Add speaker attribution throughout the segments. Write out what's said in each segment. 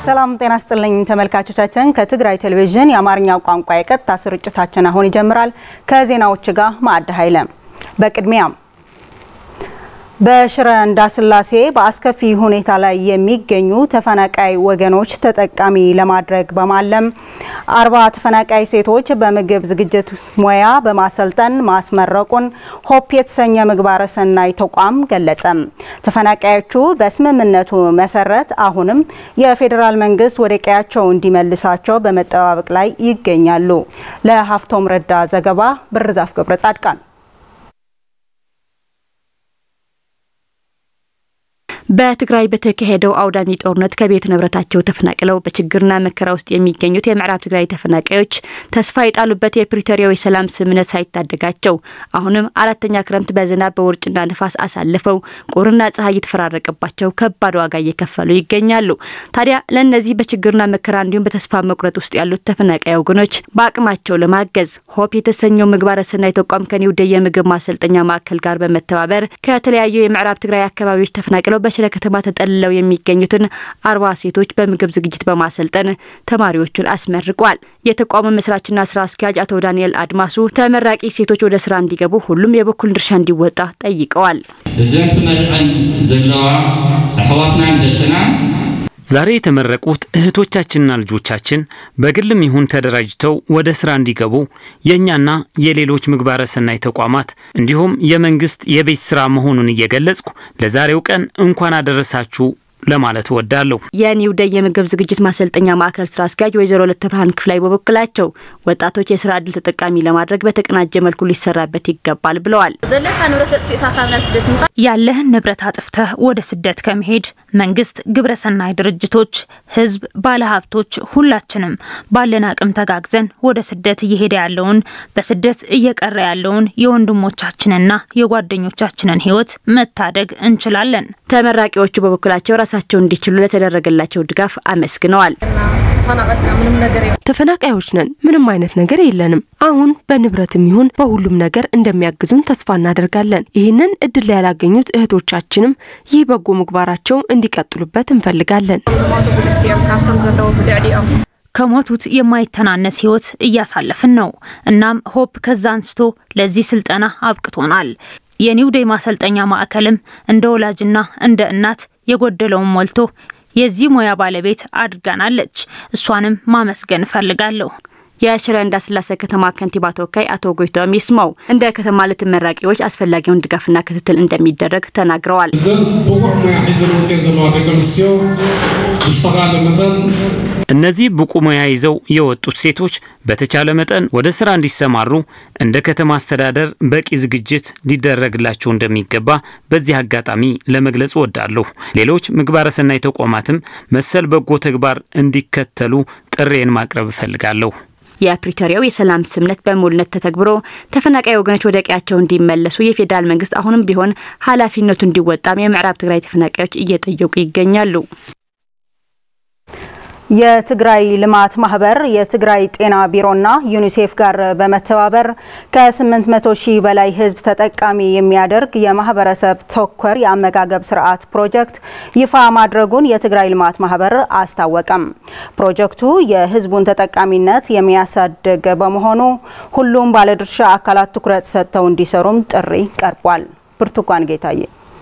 Speaker 1: ሰላም ጤና ስጥልኝ ተመልካቾቻችን፣ ከትግራይ ቴሌቪዥን የአማርኛው ቋንቋ የቀጥታ ስርጭታችን አሁን ይጀምራል። ከዜናዎች ጋር ማዕድ ኃይለ። በቅድሚያም በሽረ እንዳስላሴ በአስከፊ ሁኔታ ላይ የሚገኙ ተፈናቃይ ወገኖች ተጠቃሚ ለማድረግ በማለም አርባ ተፈናቃይ ሴቶች በምግብ ዝግጅት ሙያ በማሰልጠን ማስመረቁን ሆፕ የተሰኘ ምግባረ ሰናይ ተቋም ገለጸ። ተፈናቃዮቹ በስምምነቱ መሰረት አሁንም የፌዴራል መንግስት ወደ ቀያቸው እንዲመልሳቸው በመጠባበቅ ላይ ይገኛሉ። ለሀፍቶም ረዳ ዘገባ ብርዛፍ ገብረ ጻድቃን
Speaker 2: በትግራይ በተካሄደው አውዳሚ ጦርነት ከቤት ንብረታቸው ተፈናቅለው በችግርና መከራ ውስጥ የሚገኙት የምዕራብ ትግራይ ተፈናቃዮች ተስፋ የጣሉበት የፕሪቶሪያው የሰላም ስምምነት ሳይታደጋቸው አሁንም አራተኛ ክረምት በዝናብ በውርጭና ንፋስ አሳልፈው ቁርና ፀሐይ የተፈራረቀባቸው ከባድ ዋጋ እየከፈሉ ይገኛሉ። ታዲያ ለእነዚህ በችግርና መከራ እንዲሁም በተስፋ መቁረጥ ውስጥ ያሉት ተፈናቃይ ወገኖች በአቅማቸው ለማገዝ ሆፕ የተሰኘው ምግባረ ሰናይ ተቋም ከኒው ደይ የምግብ ማሰልጠኛ ማዕከል ጋር በመተባበር ከተለያዩ የምዕራብ ትግራይ አካባቢዎች ተፈናቅለው በሽረ ከተማ ተጠልለው የሚገኙትን አርባ ሴቶች በምግብ ዝግጅት በማሰልጠን ተማሪዎቹን አስመርቋል። የተቋሙ መስራችና ስራ አስኪያጅ አቶ ዳንኤል አድማሱ ተመራቂ ሴቶች ወደ ስራ እንዲገቡ ሁሉም የበኩል ድርሻ እንዲወጣ ጠይቀዋል።
Speaker 3: እዘን ትመርዐን ዘለዋ ኣሕዋትና ደቅና
Speaker 4: ዛሬ የተመረቁት እህቶቻችንና ልጆቻችን በግልም ይሁን ተደራጅተው ወደ ስራ እንዲገቡ የእኛና የሌሎች ምግባረ ሰናይ ተቋማት እንዲሁም የመንግስት የቤት ስራ መሆኑን እየገለጽኩ ለዛሬው ቀን እንኳን አደረሳችሁ ለማለት እወዳለሁ።
Speaker 2: የኒው ደይ የምግብ ዝግጅት ማሰልጠኛ ማዕከል ስራ አስኪያጅ ወይዘሮ ለተ ብርሃን ክፍላይ በበኩላቸው ወጣቶች የስራ እድል ተጠቃሚ ለማድረግ በተቀናጀ መልኩ ሊሰራበት ይገባል ብለዋል።
Speaker 5: ዘለካ ንብረት ኣጥፊእካ ካብ ናብ ስደት ምካ
Speaker 6: ያለህን ንብረት አጥፍተህ ወደ ስደት ከመሄድ መንግስት፣ ግብረሰናይ ድርጅቶች፣ ህዝብ፣ ባለሀብቶች ሁላችንም ባለን አቅም ተጋግዘን ወደ ስደት እየሄደ ያለውን በስደት እየቀረ ያለውን የወንድሞቻችንና የጓደኞቻችንን ህይወት መታደግ እንችላለን።
Speaker 2: ተመራቂዎቹ በበኩላቸው ራሳቸው እንዲችሉ ለተደረገላቸው ድጋፍ አመስግነዋል።
Speaker 5: ተፈናቀልና ምንም ነገር
Speaker 7: ተፈናቃዮች ነን። ምንም አይነት ነገር የለንም። አሁን በንብረትም ይሁን በሁሉም ነገር እንደሚያግዙን ተስፋ እናደርጋለን። ይህንን እድል ላይ ያላገኙት እህቶቻችንም ይህ በጎ ምግባራቸው እንዲቀጥሉበት እንፈልጋለን።
Speaker 5: ዝሞቱ ብትክትኦም ካብቶም ዘለዉ ብልዕሊኦም
Speaker 6: ከሞቱት የማይተናነስ ህይወት እያሳለፍን ነው። እናም ሆፕ ከዛ አንስቶ ለዚህ ስልጠና አብቅቶናል። የኒው ዴይ ማሰልጠኛ ማዕከልም እንደ ወላጅና እንደ እናት የጎደለውን ሞልቶ የዚህ ሙያ ባለቤት አድርጋናለች። እሷንም ማመስገን እፈልጋለሁ።
Speaker 2: የሽረ እንዳስላሴ ከተማ ከንቲባ ተወካይ አቶ ጎይቶም ይስማው እንደ ከተማ ለተመራቂዎች አስፈላጊውን ድጋፍና ክትትል እንደሚደረግ ተናግረዋል።
Speaker 8: እዘን ብቁዕ ሙያ ሒዘን ወፅአን ዘለዋ ደቂ ኣንስትዮ ብዝተኻለ መጠን
Speaker 4: እነዚህ ብቁ ሙያ ይዘው የወጡት ሴቶች በተቻለ መጠን ወደ ስራ እንዲሰማሩ እንደ ከተማ አስተዳደር በቂ ዝግጅት ሊደረግላቸው እንደሚገባ በዚህ አጋጣሚ ለመግለጽ እወዳለሁ። ሌሎች ምግባረ ሰናይ ተቋማትም መሰል በጎ ተግባር እንዲከተሉ ጥሬን ማቅረብ እፈልጋለሁ።
Speaker 2: የፕሪቶሪያው የሰላም ስምምነት በሙሉነት ተተግብሮ ተፈናቃይ ወገኖች ወደ ቀያቸው እንዲመለሱ የፌዴራል መንግስት አሁንም ቢሆን ኃላፊነቱ እንዲወጣም የምዕራብ ትግራይ ተፈናቃዮች እየጠየቁ ይገኛሉ።
Speaker 1: የትግራይ ልማት ማህበር የትግራይ ጤና ቢሮና ዩኒሴፍ ጋር በመተባበር ከ800 ሺህ በላይ ህዝብ ተጠቃሚ የሚያደርግ የማህበረሰብ ተኮር የአመጋገብ ስርዓት ፕሮጀክት ይፋ ማድረጉን የትግራይ ልማት ማህበር አስታወቀም። ፕሮጀክቱ የህዝቡን ተጠቃሚነት የሚያሳድግ በመሆኑ ሁሉም ባለድርሻ አካላት ትኩረት ሰጥተው እንዲሰሩም ጥሪ ቀርቧል። ብርቱካን ጌታዬ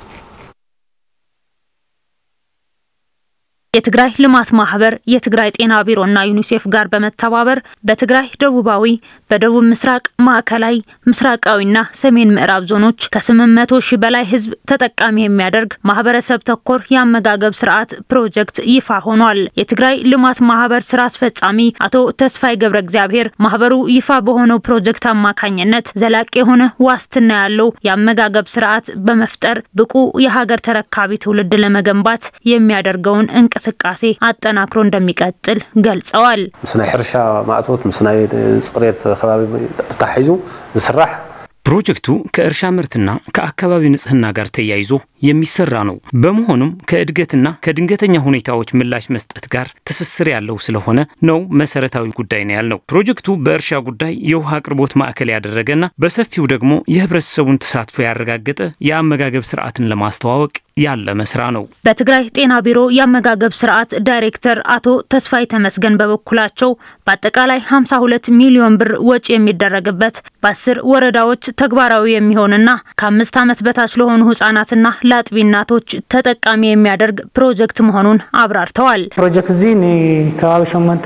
Speaker 6: የትግራይ ልማት ማህበር የትግራይ ጤና ቢሮና ዩኒሴፍ ጋር በመተባበር በትግራይ ደቡባዊ፣ በደቡብ ምስራቅ፣ ማዕከላዊ፣ ምስራቃዊና ሰሜን ምዕራብ ዞኖች ከ800 ሺህ በላይ ህዝብ ተጠቃሚ የሚያደርግ ማህበረሰብ ተኮር የአመጋገብ ስርዓት ፕሮጀክት ይፋ ሆኗል። የትግራይ ልማት ማህበር ስራ አስፈጻሚ አቶ ተስፋይ ገብረ እግዚአብሔር ማህበሩ ይፋ በሆነው ፕሮጀክት አማካኝነት ዘላቂ የሆነ ዋስትና ያለው የአመጋገብ ስርዓት በመፍጠር ብቁ የሀገር ተረካቢ ትውልድ ለመገንባት የሚያደርገውን እንቅስቃሴ እንቅስቃሴ አጠናክሮ እንደሚቀጥል ገልጸዋል።
Speaker 9: ምስ ናይ ሕርሻ ማእቶት ምስ ናይ ፅሬት ከባቢ ተታሒዙ ዝስራሕ
Speaker 4: ፕሮጀክቱ ከእርሻ ምርትና ከአካባቢ ንጽህና ጋር ተያይዞ የሚሰራ ነው። በመሆኑም ከእድገትና ከድንገተኛ ሁኔታዎች ምላሽ መስጠት ጋር ትስስር ያለው ስለሆነ ነው መሰረታዊ ጉዳይ ነው ያልነው። ፕሮጀክቱ በእርሻ ጉዳይ የውሃ አቅርቦት ማዕከል ያደረገና በሰፊው ደግሞ የህብረተሰቡን ተሳትፎ ያረጋገጠ የአመጋገብ ስርዓትን ለማስተዋወቅ ያለመ ስራ ነው።
Speaker 6: በትግራይ ጤና ቢሮ የአመጋገብ ስርዓት ዳይሬክተር አቶ ተስፋይ ተመስገን በበኩላቸው በአጠቃላይ 52 ሚሊዮን ብር ወጪ የሚደረግበት በአስር ወረዳዎች ተግባራዊ የሚሆንና ከአምስት ዓመት በታች ለሆኑ ህጻናትና ለአጥቢ እናቶች ተጠቃሚ የሚያደርግ ፕሮጀክት መሆኑን አብራርተዋል።
Speaker 10: ፕሮጀክት እዚ ንከባቢ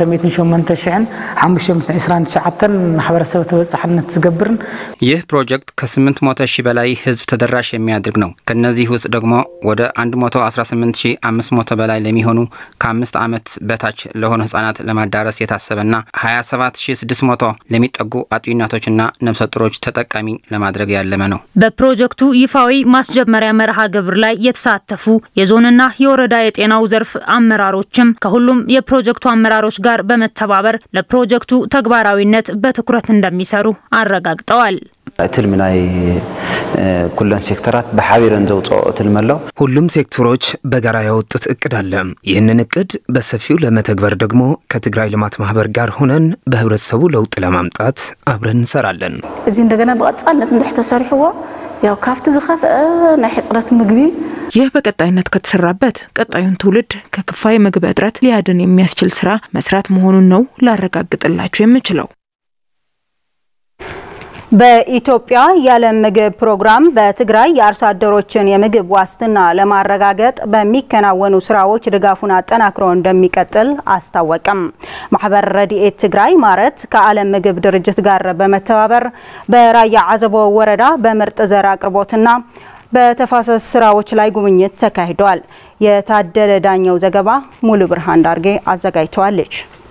Speaker 10: 829 ማሕበረሰብ ተበፃሕነት ዝገብርን
Speaker 11: ይህ ፕሮጀክት ከ800 ሺህ በላይ ህዝብ ተደራሽ የሚያደርግ ነው። ከነዚህ ውስጥ ደግሞ ወደ 118500 በላይ ለሚሆኑ ከአምስት ዓመት በታች ለሆኑ ህጻናት ለማዳረስ የታሰበና 27600 ለሚጠጉ አጥቢ እናቶችና ነፍሰ ጡሮች ተጠቃሚ ለማድረግ ያለመ ነው።
Speaker 6: በፕሮጀክቱ ይፋዊ ማስጀመሪያ መርሃ ግብር ላይ የተሳተፉ የዞንና የወረዳ የጤናው ዘርፍ አመራሮችም ከሁሉም የፕሮጀክቱ አመራሮች ጋር በመተባበር ለፕሮጀክቱ ተግባራዊነት በትኩረት እንደሚሰሩ አረጋግጠዋል።
Speaker 12: እቲ ልሚ ናይ ኩለን ሴክተራት ብሓቢረን ዘውፅኦ እቲ ልሚ ኣሎ
Speaker 13: ሁሉም ሴክተሮች በጋራ ያወጡት እቅድ አለ። ይህንን እቅድ በሰፊው ለመተግበር ደግሞ ከትግራይ ልማት ማህበር ጋር ሆነን በህብረተሰቡ ለውጥ ለማምጣት አብረን እንሰራለን።
Speaker 14: እዚ እንደገና ብቐጻልነት እንድሕ ተሰሪሕዎ ያው ካብቲ ዝኸፍአ ናይ ሕፅረት ምግቢ
Speaker 15: ይህ በቀጣይነት ከተሰራበት ቀጣዩን ትውልድ ከክፋይ ምግብ እጥረት ሊያድን የሚያስችል ስራ መስራት መሆኑን ነው ላረጋግጥላችሁ የምችለው።
Speaker 1: በኢትዮጵያ የዓለም ምግብ ፕሮግራም በትግራይ የአርሶ አደሮችን የምግብ ዋስትና ለማረጋገጥ በሚከናወኑ ስራዎች ድጋፉን አጠናክሮ እንደሚቀጥል አስታወቀም። ማህበር ረድኤት ትግራይ ማረት ከዓለም ምግብ ድርጅት ጋር በመተባበር በራያ አዘቦ ወረዳ በምርጥ ዘር አቅርቦትና በተፋሰስ ስራዎች ላይ ጉብኝት ተካሂዷል። የታደለ ዳኘው ዘገባ ሙሉ ብርሃን ዳርጌ አዘጋጅተዋለች።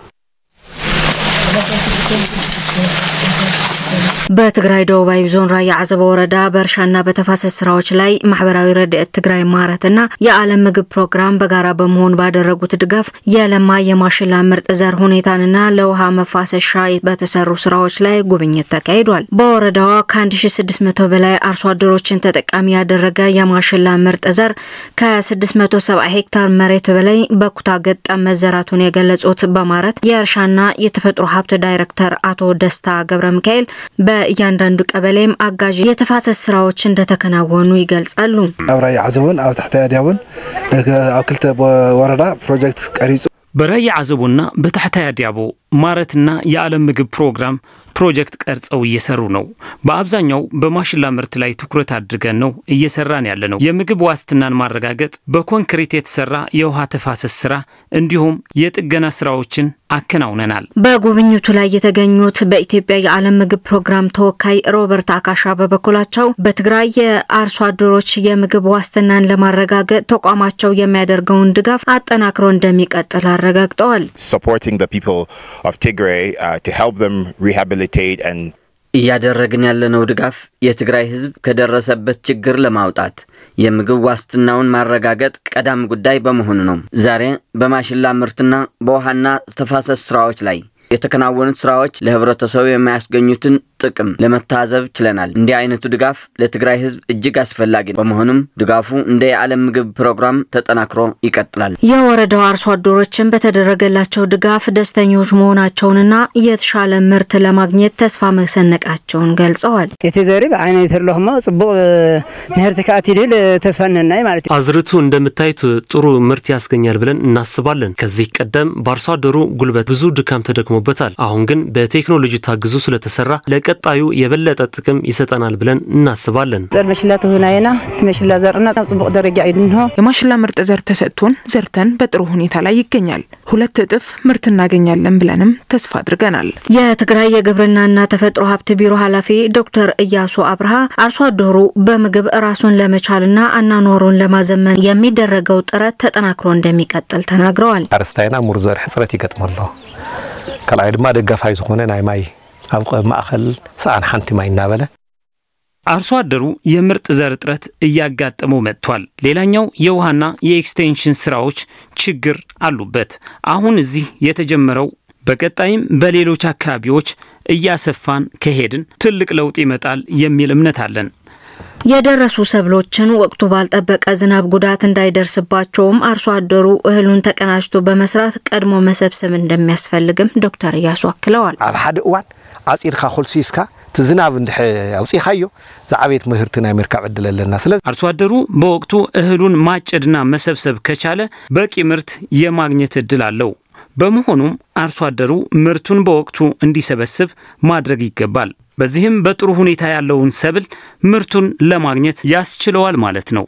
Speaker 16: በትግራይ ደቡባዊ ዞን ራያ አዘቦ ወረዳ በእርሻና በተፋሰስ ስራዎች ላይ ማህበራዊ ረድኤት ትግራይ ማረትና የዓለም ምግብ ፕሮግራም በጋራ በመሆን ባደረጉት ድጋፍ የለማ የማሽላ ምርጥ ዘር ሁኔታንና ለውሃ መፋሰሻ በተሰሩ ስራዎች ላይ ጉብኝት ተካሂዷል። በወረዳዋ ከ1600 በላይ አርሶ አደሮችን ተጠቃሚ ያደረገ የማሽላ ምርጥ ዘር ከ670 ሄክታር መሬት በላይ በኩታ ገጠም መዘራቱን የገለጹት በማረት የእርሻና የተፈጥሮ ሀብት ዳይሬክተር አቶ ደስታ ገብረ ሚካኤል በእያንዳንዱ ቀበሌም አጋዥ የተፋሰስ ስራዎች እንደተከናወኑ ይገልጻሉ።
Speaker 17: ኣብ ራያ ዓዘቦን ኣብ ታሕቲ ኣድያቦን ኣብ ክልተ ወረዳ ፕሮጀክት ቀሪጹ
Speaker 4: በራያ አዘቦና በታሕታይ አዲያቦ ማረትና የዓለም ምግብ ፕሮግራም ፕሮጀክት ቀርጸው እየሰሩ ነው። በአብዛኛው በማሽላ ምርት ላይ ትኩረት አድርገን ነው እየሰራን ያለ ነው። የምግብ ዋስትናን ማረጋገጥ፣ በኮንክሪት የተሰራ የውሃ ተፋሰስ ስራ እንዲሁም የጥገና ስራዎችን አከናውነናል።
Speaker 16: በጉብኝቱ ላይ የተገኙት በኢትዮጵያ የዓለም ምግብ ፕሮግራም ተወካይ ሮበርት አካሻ በበኩላቸው በትግራይ የአርሶ አደሮች የምግብ ዋስትናን ለማረጋገጥ ተቋማቸው የሚያደርገውን ድጋፍ አጠናክሮ እንደሚቀጥል አረጋግጠዋል።
Speaker 18: እያደረግን ያለነው ድጋፍ የትግራይ ሕዝብ ከደረሰበት ችግር ለማውጣት የምግብ ዋስትናውን ማረጋገጥ ቀዳሚ ጉዳይ በመሆኑ ነው። ዛሬ በማሽላ ምርትና በውሃና ተፋሰስ ስራዎች ላይ የተከናወኑት ስራዎች ለህብረተሰቡ የሚያስገኙትን ጥቅም ለመታዘብ ችለናል። እንዲህ አይነቱ ድጋፍ ለትግራይ ህዝብ እጅግ አስፈላጊ በመሆኑም ድጋፉ እንደ የዓለም ምግብ ፕሮግራም ተጠናክሮ ይቀጥላል።
Speaker 16: የወረዳው አርሶ አደሮችን በተደረገላቸው ድጋፍ ደስተኞች መሆናቸውንና የተሻለ ምርት ለማግኘት ተስፋ መሰነቃቸውን ገልጸዋል።
Speaker 19: እቲ ዘሪ ብዓይነት ኣለኹሞ ጽቡቅ ምህርቲ ከኣት ይድል ተስፋ ነናይ ማለት እዩ።
Speaker 20: አዝርቱ እንደምታዩት ጥሩ ምርት ያስገኛል ብለን እናስባለን። ከዚህ ቀደም በአርሶ አደሩ ጉልበት ብዙ ድካም ተደክሞበታል። አሁን ግን በቴክኖሎጂ ታግዞ ስለተሰራ ለቀጣዩ የበለጠ ጥቅም ይሰጠናል ብለን እናስባለን።
Speaker 19: ዘር መሽላ ተሁናየና እቲ መሽላ ዘርና ናብ ጽቡቅ ደረጃ እዩ ድንሆ
Speaker 15: የማሽላ ምርጥ ዘር ተሰጥቶን ዘርተን በጥሩ ሁኔታ ላይ ይገኛል። ሁለት እጥፍ ምርት እናገኛለን ብለንም ተስፋ አድርገናል።
Speaker 16: የትግራይ የግብርናና ተፈጥሮ ሀብት ቢሮ ኃላፊ ዶክተር እያሱ አብርሃ አርሶ አደሩ በምግብ ራሱን ለመቻልና አናኗሩን ለማዘመን የሚደረገው ጥረት ተጠናክሮ እንደሚቀጥል ተናግረዋል።
Speaker 9: ኣርስታይና ሙር ዘር ሕፅረት ይገጥሞ ኣሎ ካልኣይ ድማ ደጋፋይ ዝኾነ ናይ ማይ ኣብ ማእኸል ሰኣን ሓንቲ ማይ እናበለ
Speaker 4: አርሶ አደሩ የምርጥ ዘር እጥረት እያጋጠመው መጥቷል። ሌላኛው የውሃና የኤክስቴንሽን ስራዎች ችግር አሉበት። አሁን እዚህ የተጀመረው በቀጣይም በሌሎች አካባቢዎች እያሰፋን ከሄድን ትልቅ ለውጥ ይመጣል የሚል እምነት አለን።
Speaker 16: የደረሱ ሰብሎችን ወቅቱ ባልጠበቀ ዝናብ ጉዳት እንዳይደርስባቸውም አርሶ አደሩ እህሉን ተቀናጅቶ በመስራት ቀድሞ መሰብሰብ እንደሚያስፈልግም ዶክተር እያሱ አክለዋል።
Speaker 17: ኣብ ሓደ እዋን
Speaker 9: ዓፂድካ ኮልሲስካ እቲ ዝናብ እንድሕ ኣውፂኻዮ ዝዓበየት ምህርቲ ናይ ምርካብ ዕድል ኣለና ስለዚ
Speaker 4: አርሶ አደሩ በወቅቱ እህሉን ማጨድና መሰብሰብ ከቻለ በቂ ምርት የማግኘት እድል አለው። በመሆኑም አርሶ አደሩ ምርቱን በወቅቱ እንዲሰበስብ ማድረግ ይገባል። በዚህም በጥሩ ሁኔታ ያለውን ሰብል ምርቱን ለማግኘት ያስችለዋል ማለት ነው።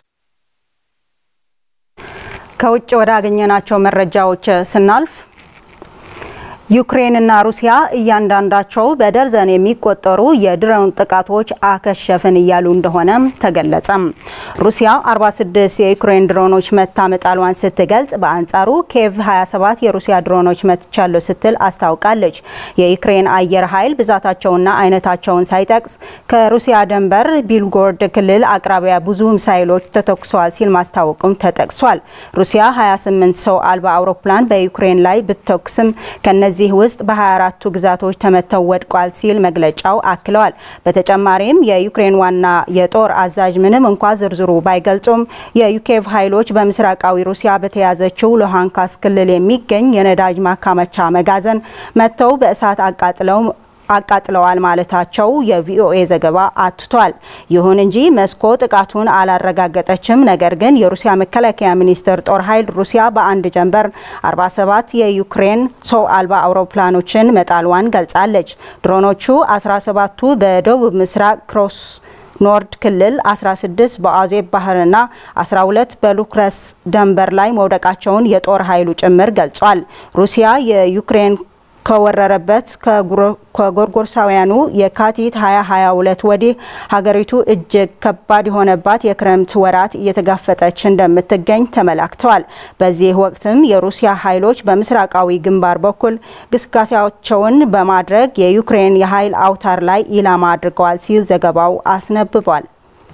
Speaker 1: ከውጭ ወዳገኘናቸው መረጃዎች ስናልፍ ዩክሬንና ሩሲያ እያንዳንዳቸው በደርዘን የሚቆጠሩ የድሮን ጥቃቶች አከሸፍን እያሉ እንደሆነም ተገለጸም። ሩሲያ 46 የዩክሬን ድሮኖች መታ መጣሏን ስትገልጽ፣ በአንጻሩ ኬቭ 27 የሩሲያ ድሮኖች መትቻለሁ ስትል አስታውቃለች። የዩክሬን አየር ኃይል ብዛታቸውና አይነታቸውን ሳይጠቅስ ከሩሲያ ድንበር ቢልጎርድ ክልል አቅራቢያ ብዙ ሚሳይሎች ተተኩሰዋል ሲል ማስታወቁም ተጠቅሷል። ሩሲያ 28 ሰው አልባ አውሮፕላን በዩክሬን ላይ ብትተኩስም ከነዚህ ከዚህ ውስጥ በ24ቱ ግዛቶች ተመተው ወድቋል ሲል መግለጫው አክለዋል። በተጨማሪም የዩክሬን ዋና የጦር አዛዥ ምንም እንኳ ዝርዝሩ ባይገልጹም የዩኬቭ ኃይሎች በምስራቃዊ ሩሲያ በተያዘችው ሉሃንስክ ክልል የሚገኝ የነዳጅ ማካመቻ መጋዘን መጥተው በእሳት አቃጥለው አቃጥለዋል ማለታቸው የቪኦኤ ዘገባ አትቷል። ይሁን እንጂ ሞስኮ ጥቃቱን አላረጋገጠችም። ነገር ግን የሩሲያ መከላከያ ሚኒስቴር ጦር ኃይል ሩሲያ በአንድ ጀንበር 47 የዩክሬን ሰው አልባ አውሮፕላኖችን መጣሏን ገልጻለች። ድሮኖቹ 17ቱ በደቡብ ምስራቅ ክሮስ ኖርድ ክልል 16 በአዜብ ባህርና 12 በሉክረስ ደንበር ላይ መውደቃቸውን የጦር ኃይሉ ጭምር ገልጿል። ሩሲያ የዩክሬን ከወረረበት ከጎርጎርሳውያኑ የካቲት 2022 ወዲህ ሀገሪቱ እጅግ ከባድ የሆነባት የክረምት ወራት እየተጋፈጠች እንደምትገኝ ተመላክተዋል። በዚህ ወቅትም የሩሲያ ኃይሎች በምስራቃዊ ግንባር በኩል ግስጋሴያቸውን በማድረግ የዩክሬን የኃይል አውታር ላይ ኢላማ አድርገዋል ሲል ዘገባው አስነብቧል።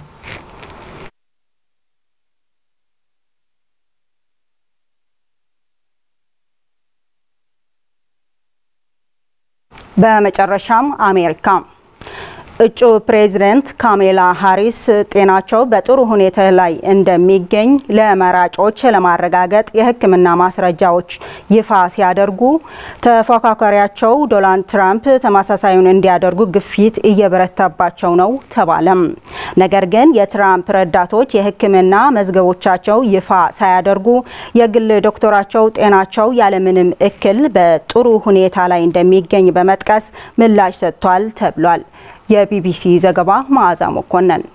Speaker 1: በመጨረሻም አሜሪካ እጩ ፕሬዝደንት ካሜላ ሃሪስ ጤናቸው በጥሩ ሁኔታ ላይ እንደሚገኝ ለመራጮች ለማረጋገጥ የሕክምና ማስረጃዎች ይፋ ሲያደርጉ ተፎካካሪያቸው ዶናልድ ትራምፕ ተመሳሳዩን እንዲያደርጉ ግፊት እየበረታባቸው ነው ተባለም። ነገር ግን የትራምፕ ረዳቶች የሕክምና መዝገቦቻቸው ይፋ ሳያደርጉ የግል ዶክተራቸው ጤናቸው ያለምንም እክል በጥሩ ሁኔታ ላይ እንደሚገኝ በመጥቀስ ምላሽ ሰጥቷል ተብሏል። የቢቢሲ ዘገባ መዓዛ መኮንን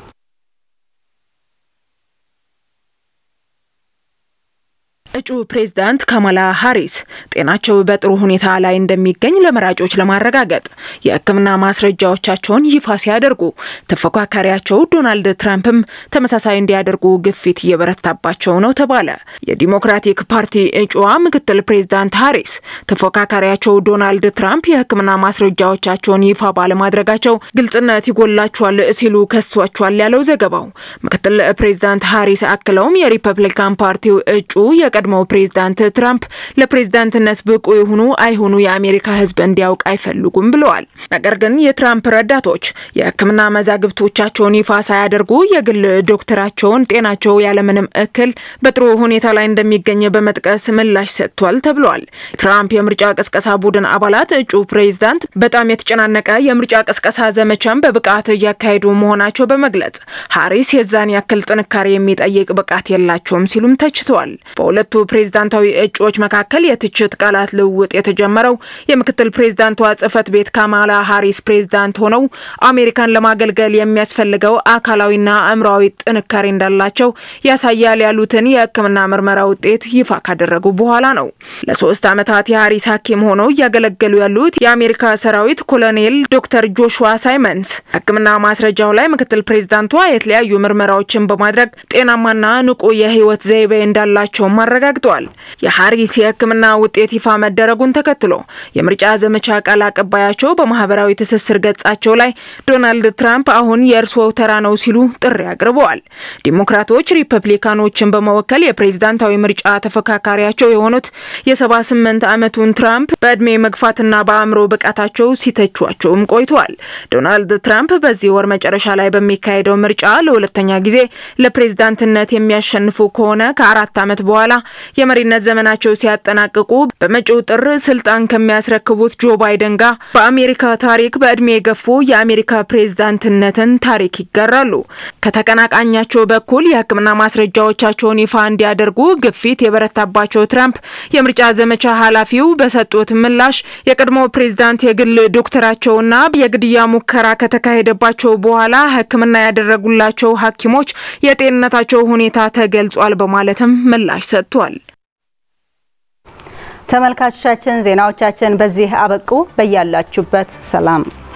Speaker 15: እጩ ፕሬዝዳንት ካማላ ሃሪስ ጤናቸው በጥሩ ሁኔታ ላይ እንደሚገኝ ለመራጮች ለማረጋገጥ የሕክምና ማስረጃዎቻቸውን ይፋ ሲያደርጉ ተፎካካሪያቸው ዶናልድ ትራምፕም ተመሳሳይ እንዲያደርጉ ግፊት እየበረታባቸው ነው ተባለ። የዲሞክራቲክ ፓርቲ እጩዋ ምክትል ፕሬዝዳንት ሃሪስ ተፎካካሪያቸው ዶናልድ ትራምፕ የሕክምና ማስረጃዎቻቸውን ይፋ ባለማድረጋቸው ግልጽነት ይጎላቸዋል ሲሉ ከሷቸዋል ያለው ዘገባው። ምክትል ፕሬዝዳንት ሃሪስ አክለውም የሪፐብሊካን ፓርቲው እጩ የቀድሞው ፕሬዝዳንት ትራምፕ ለፕሬዝዳንትነት ብቁ የሆኑ አይሆኑ የአሜሪካ ሕዝብ እንዲያውቅ አይፈልጉም ብለዋል። ነገር ግን የትራምፕ ረዳቶች የሕክምና መዛግብቶቻቸውን ይፋ ሳያደርጉ የግል ዶክተራቸውን ጤናቸው ያለምንም እክል በጥሩ ሁኔታ ላይ እንደሚገኝ በመጥቀስ ምላሽ ሰጥቷል ተብሏል። ትራምፕ የምርጫ ቅስቀሳ ቡድን አባላት እጩ ፕሬዝዳንት በጣም የተጨናነቀ የምርጫ ቅስቀሳ ዘመቻን በብቃት እያካሄዱ መሆናቸው በመግለጽ ሃሪስ የዛን ያክል ጥንካሬ የሚጠይቅ ብቃት የላቸውም ሲሉም ተችተዋል። በሁለቱ ፕሬዝዳንታዊ እጩዎች መካከል የትችት ቃላት ልውውጥ የተጀመረው የምክትል ፕሬዝዳንቷ ጽህፈት ቤት ካማላ ሃሪስ ፕሬዝዳንት ሆነው አሜሪካን ለማገልገል የሚያስፈልገው አካላዊና አእምሯዊ ጥንካሬ እንዳላቸው ያሳያል ያሉትን የሕክምና ምርመራ ውጤት ይፋ ካደረጉ በኋላ ነው። ለሶስት ዓመታት የሃሪስ ሐኪም ሆነው እያገለገሉ ያሉት የአሜሪካ ሰራዊት ኮሎኔል ዶክተር ጆሹዋ ሳይመንስ ሕክምና ማስረጃው ላይ ምክትል ፕሬዝዳንቷ የተለያዩ ምርመራዎችን በማድረግ ጤናማና ንቁ የህይወት ዘይቤ እንዳላቸውም አረጋግጠዋል። የሃሪስ የህክምና ውጤት ይፋ መደረጉን ተከትሎ የምርጫ ዘመቻ ቃል አቀባያቸው በማህበራዊ ትስስር ገጻቸው ላይ ዶናልድ ትራምፕ አሁን የእርስዎ ተራ ነው ሲሉ ጥሪ አቅርበዋል። ዲሞክራቶች ሪፐብሊካኖችን በመወከል የፕሬዝዳንታዊ ምርጫ ተፎካካሪያቸው የሆኑት የ78 ዓመቱን ትራምፕ በዕድሜ መግፋትና በአእምሮ ብቃታቸው ሲተቿቸውም ቆይተዋል። ዶናልድ ትራምፕ በዚህ ወር መጨረሻ ላይ በሚካሄደው ምርጫ ለሁለተኛ ጊዜ ለፕሬዝዳንትነት የሚያሸንፉ ከሆነ ከአራት ዓመት በኋላ የመሪነት ዘመናቸው ሲያጠናቅቁ በመጪው ጥር ስልጣን ከሚያስረክቡት ጆ ባይደን ጋር በአሜሪካ ታሪክ በእድሜ የገፉ የአሜሪካ ፕሬዝዳንትነትን ታሪክ ይጋራሉ። ከተቀናቃኛቸው በኩል የሕክምና ማስረጃዎቻቸውን ይፋ እንዲያደርጉ ግፊት የበረታባቸው ትራምፕ የምርጫ ዘመቻ ኃላፊው በሰጡት ምላሽ የቀድሞ ፕሬዝዳንት የግል ዶክተራቸውና የግድያ ሙከራ ከተካሄደባቸው በኋላ ሕክምና ያደረጉላቸው ሐኪሞች የጤንነታቸው ሁኔታ ተገልጿል በማለትም ምላሽ ሰጥቷል።
Speaker 1: ተመልካቾቻችን ዜናዎቻችን በዚህ አበቁ። በያላችሁበት ሰላም